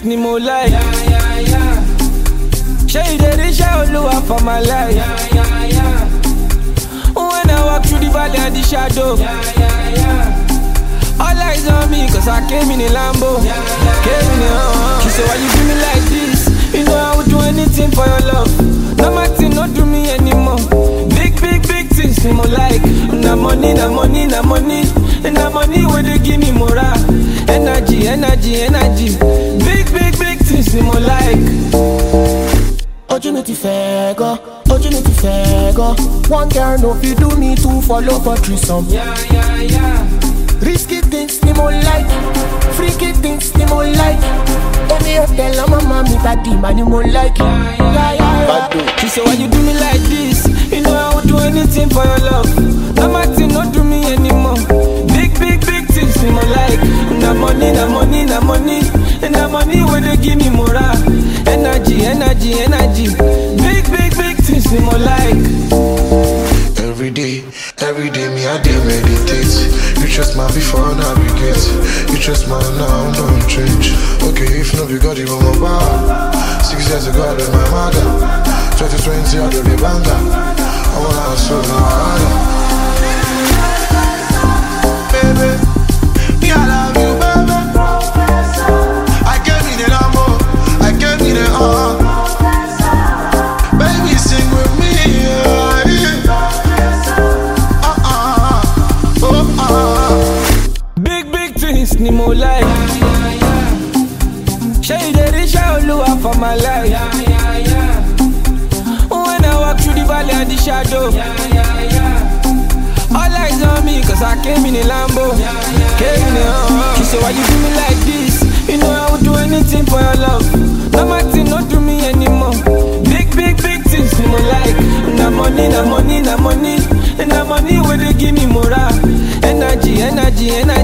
ni mo like. Ṣé ìdérí iṣẹ́ olúwa for my life? When I walk through the valley and the shadow. All eyes on me cause I came in a Lambo. Came in a uh, She said, why you do me like this? You know I would do anything for your love. No matter, not do me anymore. Big, big, big things me more like. Na money, na money, na money. Na money where they give me more energy, energy, energy. Big, big, big things me more like. ojú mi ti fẹ́ gan ojú mi ti fẹ́ gan one girl no fit do me two follow for threesome. Yeah, yeah, yeah. risky things ni mo like freaky things ni mo like èmi ò tẹ̀lé ọmọ mọ́ mi bàdí mà ni mo like. Bado. She said, why you do me like this? You know I would do anything for your love. No matter, not do me anymore. Big, big, big things me more like. Na money, na money, na money. Na money where they give me more energy, energy, energy. Big, big, big things me more like. Every day, every day, me I dey meditate. You trust man before navigate. You trust man now, don't change. Okay, if no be God, you my bar. Six years ago, I left my mother. 2020, I do the banger. I wanna hustle now harder. Baby, me I love you, baby. I came in the Lambo, I came in the uh. Baby, sing with me, yeah, yeah. Uh-uh, oh, uh. Big, big things ni mo like. Ṣé ìdérí iṣẹ́ olúwa for my life? When I walk through the valley and the shadow. All eyes on me cause I came in a Lambo. Came in a uh, She said, why you do me like this? You know I would do anything for your love. No matter, not do me anymore. Big, big, big things ni mo like. Na money, na money, na money. Na money where they give me more energy, energy, energy.